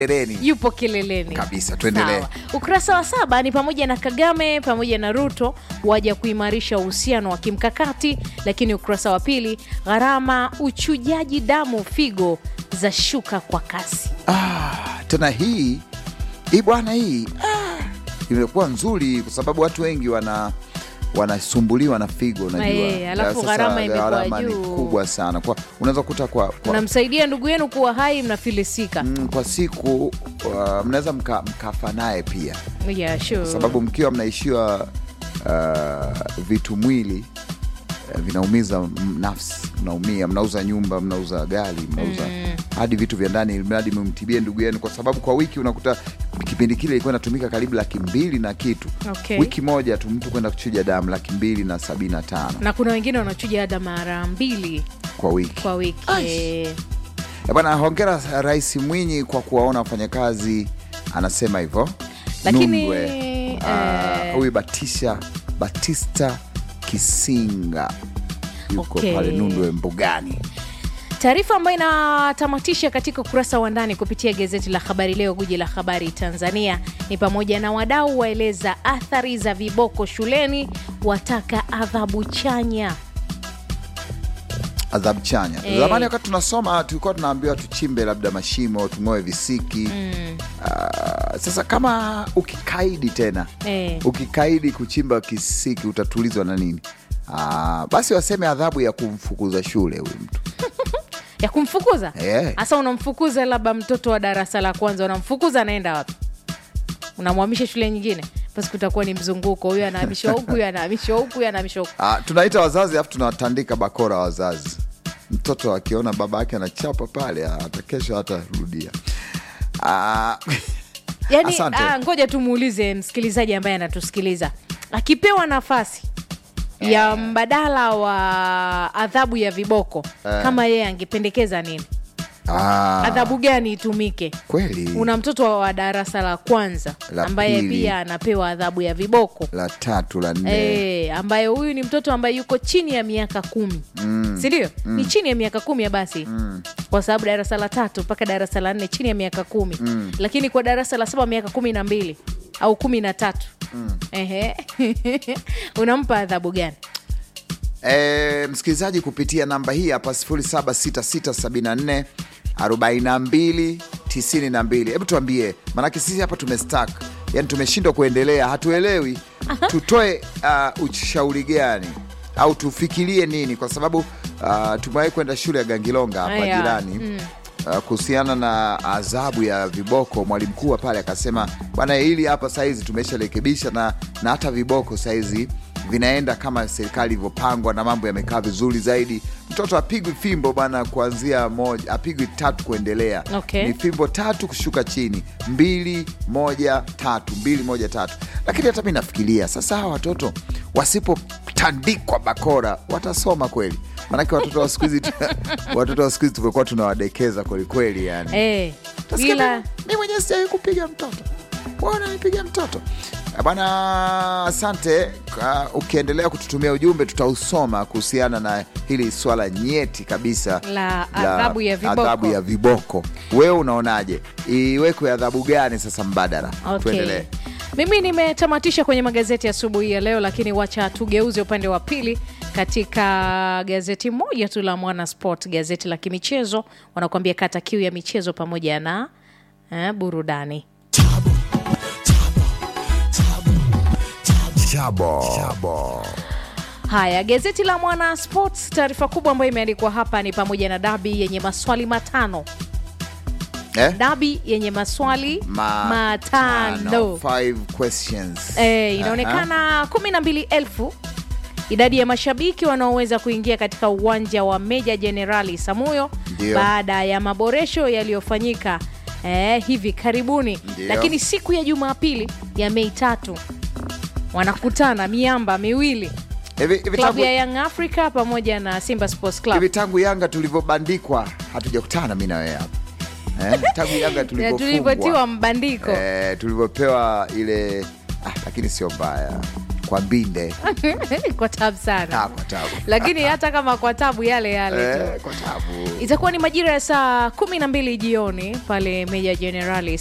Ereni. yupo kileleni Kabisa, tuendelee. Sawa. Ukurasa wa saba ni pamoja na Kagame pamoja na Ruto waja kuimarisha uhusiano wa kimkakati, lakini ukurasa wa pili, gharama uchujaji damu figo za shuka kwa kasi. Ah, tena hii hii bwana hii ah, imekuwa nzuri kwa sababu watu wengi wana wanasumbuliwa na figo unajua. Eh, alafu Sasa gharama imekuwa gharama ni juu. kubwa sana kwa unaweza kukuta kwa, kwa, Unamsaidia ndugu yenu kuwa hai, mnafilisika. mm, kwa siku uh, mnaweza mka, mkafa naye pia Yeah, sure. sababu mkiwa mnaishiwa uh, vitu mwili uh, vinaumiza m- nafsi, mnaumia, mnauza nyumba, mnauza gari, mnauza hadi vitu vya ndani, mradi mumtibie ndugu yenu, kwa sababu kwa wiki unakuta kipindi kile ilikuwa inatumika karibu laki mbili na kitu Okay. wiki moja tu mtu kwenda kuchuja damu laki mbili na sabini na tano na kuna wengine wanachuja hata mara mbili kwa wiki. kwa wiki. Ai. Eh, Eh, Bwana, hongera Rais Mwinyi kwa kuwaona wafanyakazi, anasema hivyo. Lakini, Nundwe, ah, eh, huyu Batisha Batista Kisinga yuko Okay. pale Nundwe Mbugani. Taarifa ambayo inatamatisha katika ukurasa wa ndani kupitia gazeti la Habari Leo, guji la habari Tanzania, ni pamoja na wadau waeleza athari za viboko shuleni, wataka adhabu chanya. Adhabu chanya. Eh. Zamani wakati tunasoma tulikuwa tunaambiwa tuchimbe labda mashimo, tung'oe visiki. Ah, sasa kama ukikaidi tena Eh, ukikaidi kuchimba kisiki utatulizwa na nini? Ah, basi waseme adhabu ya kumfukuza shule huyu mtu ya kumfukuza Eh. hasa. Unamfukuza labda mtoto wa darasa la kwanza, unamfukuza anaenda wapi? Unamhamisha shule nyingine? Basi kutakuwa ni mzunguko, huyu anahamishwa huku, huyu anahamishwa huku, huyu anahamishwa huku. Ah, tunaita wazazi alafu tunawatandika bakora wazazi. Mtoto akiona baba yake anachapa pale, ah, hata kesho hatarudia. Ah, Yani, Asante. ah, ngoja tumuulize msikilizaji ambaye anatusikiliza, akipewa nafasi ya mbadala wa adhabu ya viboko Eh. kama yeye angependekeza nini? ah, Adhabu gani itumike? kweli Una mtoto wa darasa la kwanza La ambaye pili. pia anapewa adhabu ya viboko la tatu la nne e, ambaye huyu ni mtoto ambaye yuko chini ya miaka kumi Mm. sindio? Ni chini ya miaka kumi ya basi kwa sababu darasa la tatu mpaka darasa la nne chini ya miaka kumi lakini kwa darasa la saba miaka kumi na mbili au kumi na tatu Ehe. unampa adhabu gani? E, msikilizaji kupitia namba hii hapa 076674 42 92. Hebu tuambie, maanake sisi hapa tumestak, yani tumeshindwa kuendelea, hatuelewi tutoe uh, ushauri gani au tufikirie nini, kwa sababu uh, tumewahi kwenda shule ya Gangilonga hapa Aya, jirani uh, kuhusiana na adhabu ya viboko. Mwalimu mkuu wa pale akasema, bwana, hili hapa saizi tumesharekebisha na, na hata viboko saizi vinaenda kama serikali ilivyopangwa na mambo yamekaa vizuri zaidi. Mtoto apigwi fimbo bana, kuanzia moja apigwi tatu kuendelea. Okay. Ni fimbo tatu kushuka chini, mbili moja tatu, mbili moja tatu. Lakini hata mi nafikiria sasa, hawa watoto wasipotandikwa bakora watasoma kweli? Maanake watoto wa siku hizi watoto wa siku hizi tumekuwa tunawadekeza kwelikweli, yani Eh, Utasikia ila mi- mi mwenyewe sijawahi kupiga mtoto bwana nipiga mtoto Eh, bwana asante Ka- ukiendelea kututumia ujumbe tutausoma kuhusiana na hili swala nyeti kabisa La adhabu ya viboko. adhabu ya viboko wewe unaonaje iwekwe adhabu gani sasa mbadala Okay. tuendelee Mimi nimetamatisha kwenye magazeti asubuhi ya leo, lakini wacha tugeuze upande wa pili katika gazeti moja tu la Mwana Sport, gazeti la kimichezo. Wanakuambia kata kiu ya michezo pamoja na eh, burudani. Chabo. Haya, gazeti la Mwana Sports, taarifa kubwa ambayo imeandikwa hapa ni pamoja na dabi yenye maswali matano, Eh? dabi yenye maswali Ma- matano. Tano. Five questions. Eh, inaonekana kumi na mbili elfu idadi ya mashabiki wanaoweza kuingia katika uwanja wa Meja Jenerali Samuyo Ndio. baada ya maboresho yaliyofanyika eh, hivi karibuni. Ndio. Lakini siku ya Jumapili ya Mei tatu wanakutana miamba miwili, Hivi- hivi klabu tangu- ya Young Africa pamoja na Simba Sports Club. hivi tangu Yanga tulivyobandikwa hatujakutana mi na wewe hapa eh? tangu Yanga Na tulivyotiwa tulivyofungwa mbandiko eh, tulivyopewa ile ah, lakini sio mbaya kwa mbinde kwa tabu sana Ah, kwa tabu lakini hata kama kwa tabu yale yale tu eh, kwa tabu itakuwa ni majira ya saa kumi na mbili jioni pale meja jenerali